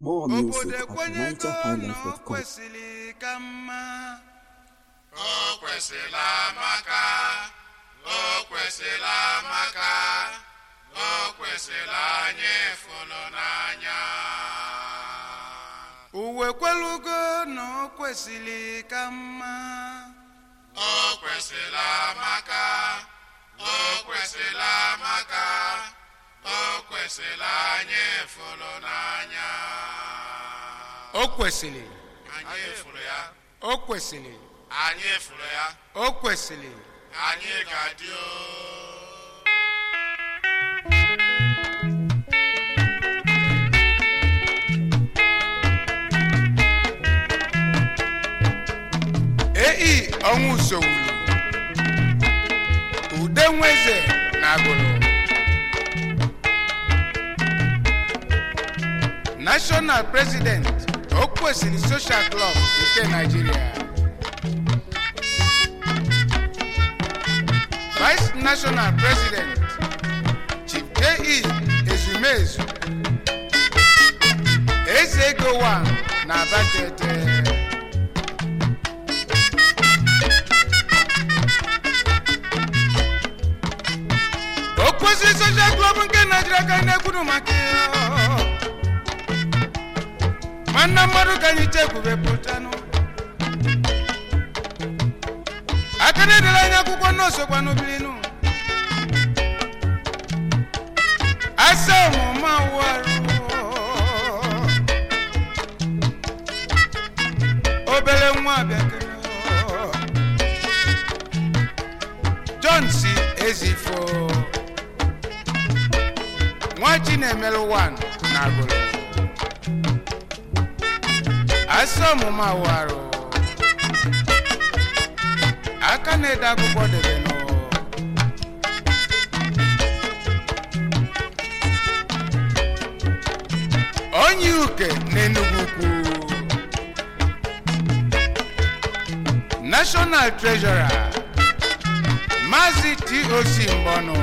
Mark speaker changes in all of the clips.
Speaker 1: More
Speaker 2: obodo
Speaker 1: music at
Speaker 2: ekwenyego na o
Speaker 1: NigerHighlife.com.
Speaker 2: kwesịrị ka mma
Speaker 3: o kwesịrị amaka o kwesịrị amaka o kwesịrị anyị fụrụ n'anya
Speaker 2: uwe kwelugo na o kwesịrị ka mma
Speaker 3: o kwesịrị amaka o kwesịrị amaka o kwesịrị anyị fụrụ n'anya
Speaker 2: o kwesịrị
Speaker 3: anyị fụrụ ya
Speaker 2: o kwesịrị
Speaker 3: anyị fụrụ ya
Speaker 2: o kwesịrị
Speaker 3: anyị ga-adị o
Speaker 2: ei ọnwụ sowuru ude nweze na agụrụ national president o kwesịrị social club nke nigeria vice national president chief ke ezumezu eze ego 1 na abatete o kwesịrị social club nke naijiria ka anyị na-ekwuru maka ya nwanne mmadụ ka anyị chekwube pụtanụ aka na-edere anyị akwụkwọ n'osokwa n'obilinu asa ọmụma warụ obere nwa bịakere john si ezifo nwa chinemelu 1 na agụrụ asa ọmụma warụ aka na-ede akwụkwọ debe nụ onye uke n'enugwu ukwu national treasurer maazị toc mbọnụ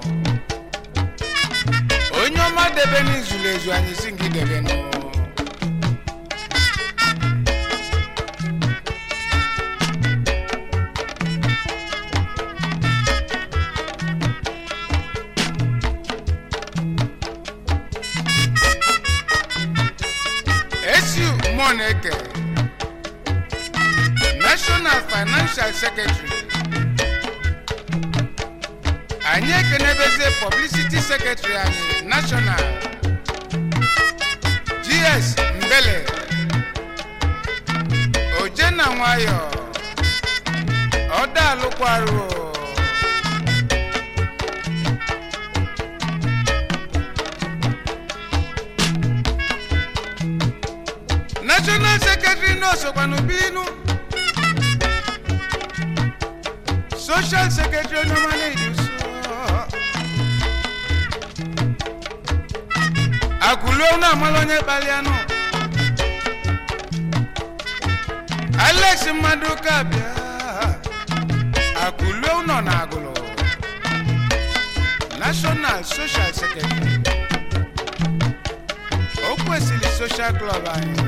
Speaker 2: onye ọma debe n'izulu ezu anyị si gị debe nụ esiu moneke national financial secretary anyị ekenebezie publicity secretary anyị national gs mbele ojena nwayọ ọdaalụkwarụ national secretary n'osokwanụ bilinu social secretary onyeọma na-eji so akụluo na amala onye kpalianụ alex mmadụ ka bịa akụluo nọ na agụlụ national social secretary o kwesịrị social club anyị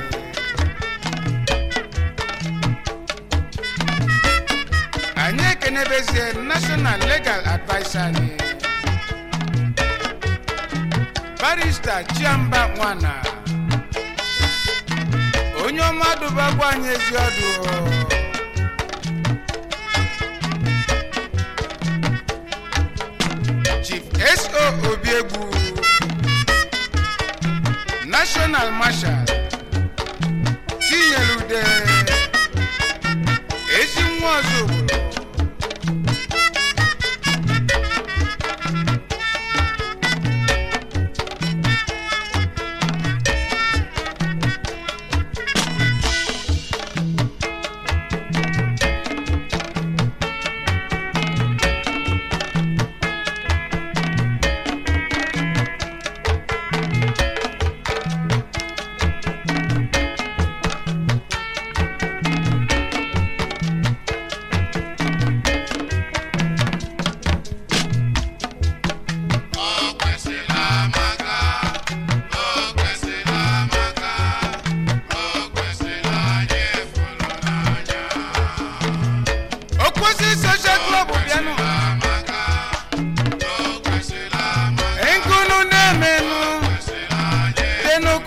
Speaker 2: anyị ekenebezie national legal adviser anyị barista chiamba nwana onye ọma dụbakwa anyị ezi ọdụ chief so obiegbu national marshal tinyere ude ezi nwa ọzọ obodo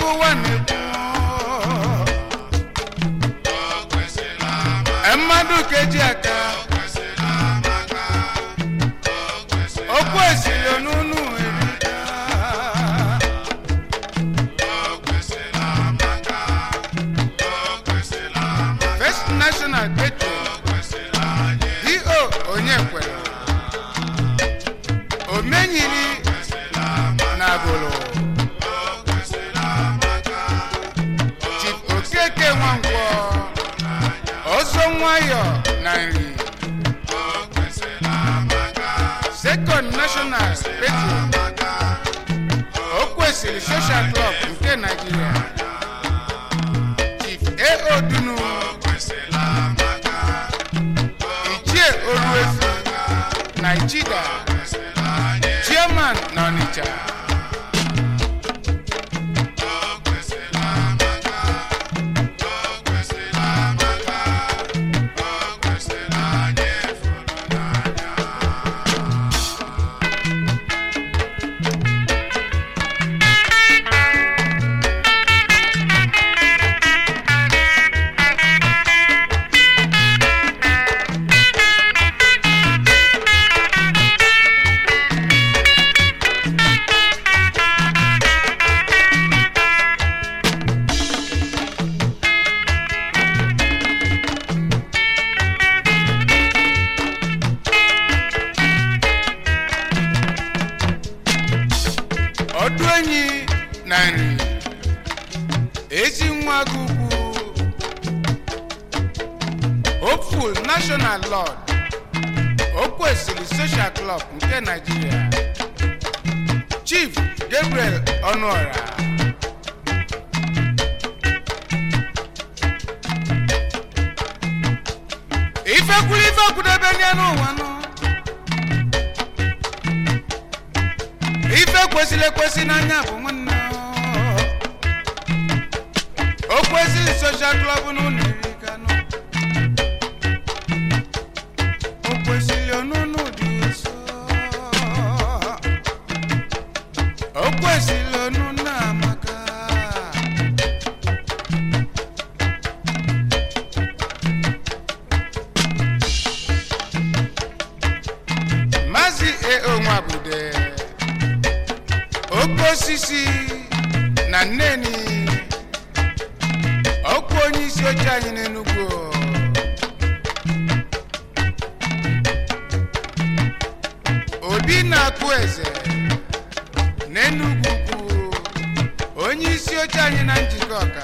Speaker 2: ụwa na-ekwu
Speaker 3: o kwesịrị amaka
Speaker 2: mmadụ keji aka
Speaker 3: o kwesịrị amaka o kwesịrị
Speaker 2: okwu esiri n'unu erika
Speaker 3: o kwesịrị amaka o kwesịrị amaka
Speaker 2: first national patron
Speaker 3: o kwesịrị anyị
Speaker 2: do onye kwere omenyiri
Speaker 3: kwesịrị amaka
Speaker 2: na agụlụ
Speaker 3: o kwesịrị amaka
Speaker 2: chief okeke nwankwọ ọzọ nwayọ na nri
Speaker 3: o kwesịrị amaka
Speaker 2: second national patron
Speaker 3: amaka
Speaker 2: o kwesịrị social club nke naijiria chief ao dunu
Speaker 3: o kwesịrị amaka
Speaker 2: ichie oruefu naijida
Speaker 3: kwesịrị anyị
Speaker 2: chairman na ọnịcha
Speaker 3: o kwesịrị amaka o kwesịrị amaka o kwesịrị anyị fụrụ n'anya
Speaker 2: ọdụ enyi na nri ezi nwa gị ugwu hopeful national lord o kwesịrị social club nke naijiria chief gabriel ọnụọra ifekwuru ife kwudebe nye n'ụwa nọ ife kwesịrị ekwesị n'anya bụ nwanne o kwesịrị soshal klọb n'ụlọ iri kanụ o kwesịrị ọnụnụ dị nso o kwesịrị ọnụnụ amaka maazị eo nwabude oke osisi na nneni ọkwa onye isi oche anyị n'enugwu obi na-akụ eze n'enugwu kwu onye isi oche anyị na njikọ ọka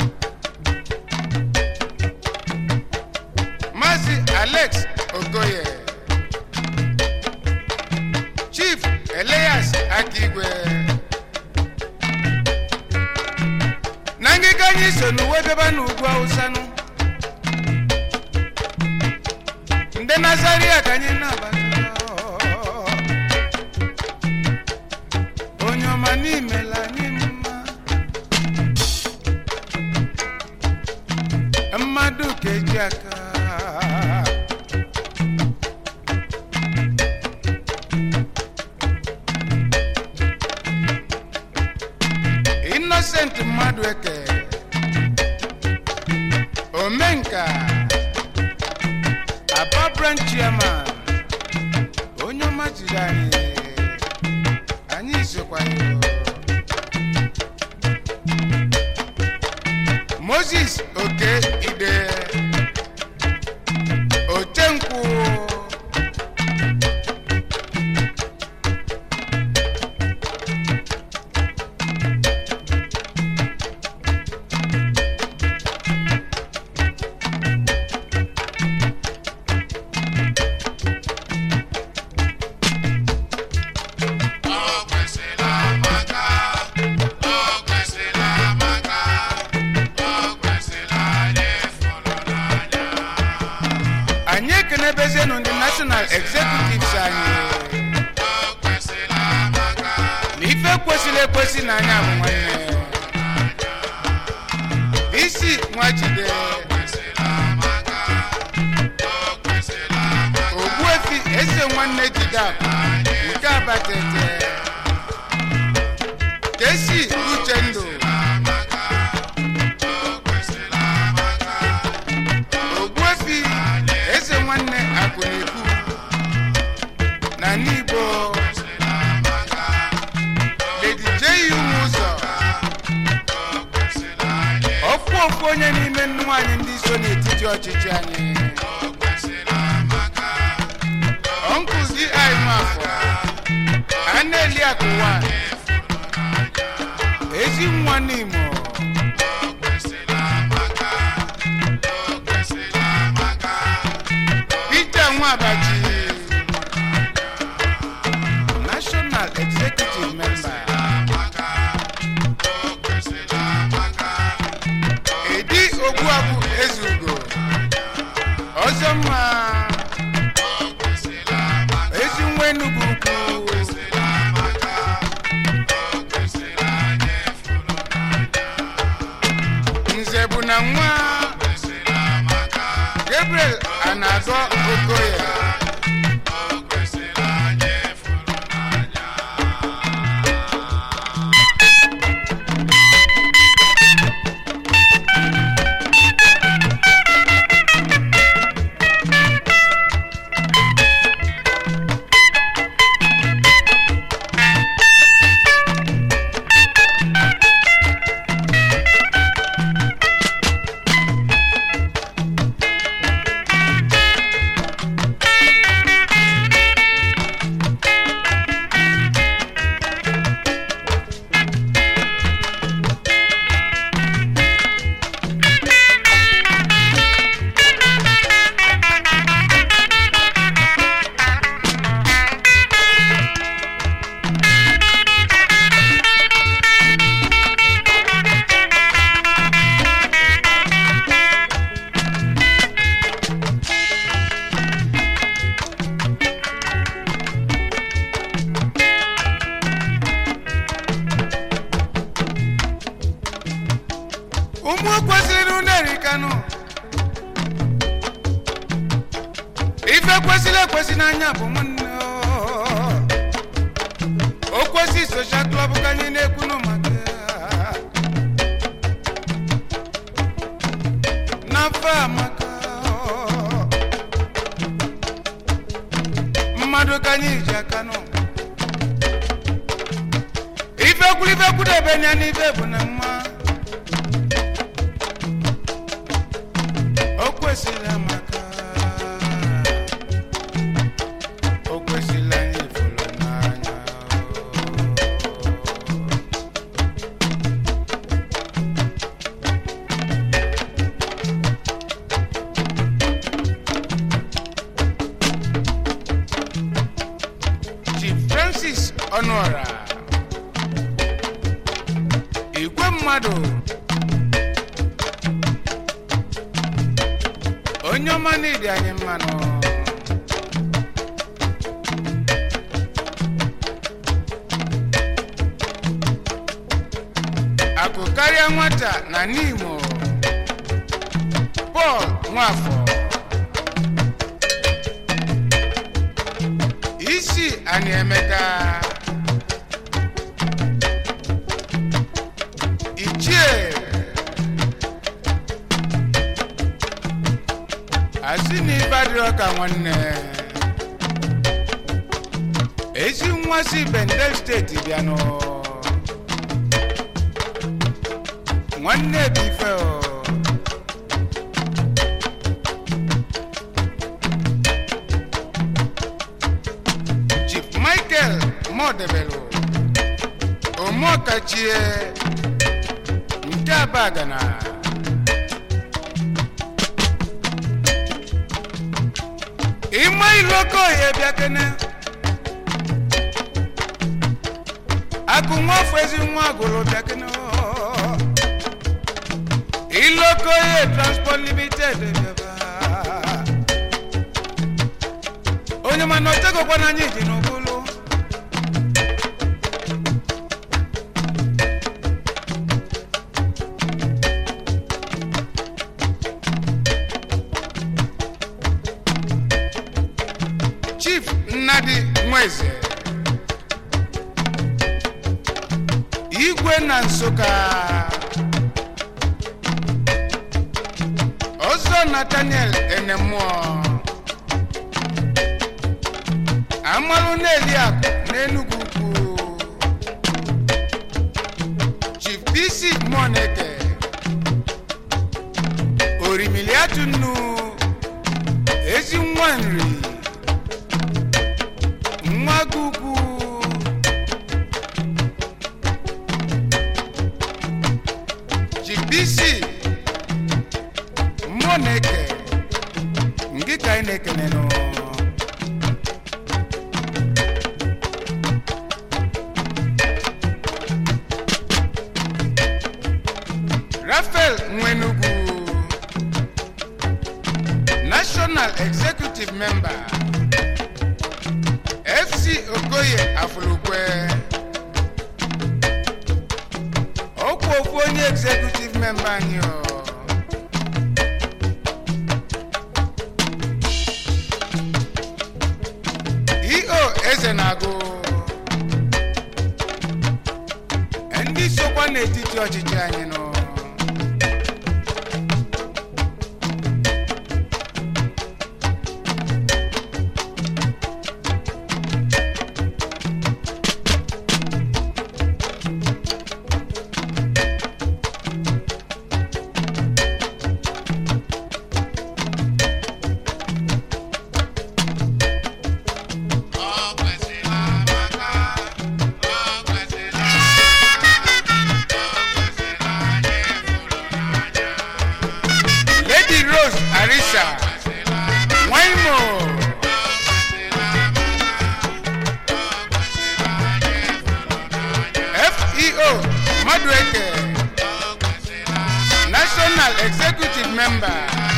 Speaker 2: maazị alex okoye chief elias akigwe na ngịga anyị so n'uwe beba n'ugwu awụsanụ ndị nazaria ka anyị na-abata onye ọma n'imela anyị mma mmadụ ka eji aka innocent mmadụ eke omenka aba branch chairman onye ọma jiri anyị anyị sokwa ya moses oke ide otenkwụ
Speaker 3: o kwesịrị amaka o kwesịrị amaka o kwesịrị anyị fụrụ n'anya
Speaker 2: anyị ekenebezienụ ndị national executives anyị
Speaker 3: o kwesịrị amaka
Speaker 2: na ife kwesịrị ekwesị n'anya bụ nwanne isi nwajide
Speaker 3: kwesịrị amaka o kwesịrị amaka
Speaker 2: ogbuefi eze nwanne jide akụ nke abatete kesi uchendụ ọfụ ofu onye n'ime nwaanyị ndị so n'etiti ọchịchị anyị
Speaker 3: o kwesịrị amaka
Speaker 2: ọnkụzi anyị mafọ a na-eli akụwa ezi nwa n'imo
Speaker 3: o kwesịrị amaka o kwesịrị amaka
Speaker 2: peter nwabaji national executive member
Speaker 3: amaka o kwesịrị amaka
Speaker 2: edi ogbuagbu ezugo ọzọ mma
Speaker 3: o kwesịrị amaka
Speaker 2: ezi nwa enugwu ukwu
Speaker 3: kwesịrị amaka o kwesịrị anyị fụrụ
Speaker 2: nze bụ na nwa
Speaker 3: kwesịrị amaka
Speaker 2: gabriel anagọ okoye
Speaker 3: o kwesịrị anyị fụrụ n'anya
Speaker 2: ụmụ kwesịrị unu erikanụ ife kwesịrị ekwesị n'anya bụ nwanne o. o kwesị soshal klọb ka anyị na-ekwunu maka ya. n'afọ amaka o. mmadụ ka anyị ji aka nụ ife kwuru ife kwudebe nya n'ife bụ na mma o kwesịrị amaka o kwesịrị anyị fụrụ n'anya Chief Francis Ọnụọra igwe mmadụ onye ọma n'ịdị anyị mmanụ akụ karịa nwata na n'imo pọl nwafọ isi anyị emeka ichie asị na ibe adịrọ ka nwanne ezi nwa si bendel steeti bịanụ nwanne bụ ife o chief michael modebelu omeọkachie nke abagana ịma iloko ya bịakene akụ nwafọ ezi nwa agụrụ bịakene oo. iloko ya transport limited bịaba onye mana otegokwa na anyị ji n'ụbụlụ chief nnadi nweze igwe na nsụka ọzọ nathaniel enemụọ amalụ na-eli akụ n'enugwu ukwu chief bc moneke oriatu nnu ezi nwa nri nwa gugwu jibisi mmụọ na-eke ngị ka anyị na-ekene nụ rafael nwenugwu national executive member fc okoye afulukwe okwu okwu onye executive member anyị o eo eze na-agụ ndị sokwa n'etiti ọchịchị anyị nọ
Speaker 3: O kwesịrị amaka, o kwesịrị o kwesịrị anyị fụrụ n'anya.
Speaker 2: lady rose arisa nwaimo feo madueke national executive member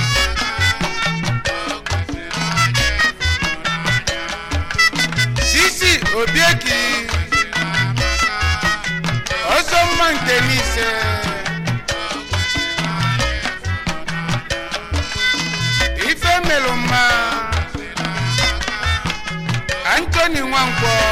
Speaker 2: sisi obieki ọzọ mma nke n'ise ife melụ mma antoni nwankwọ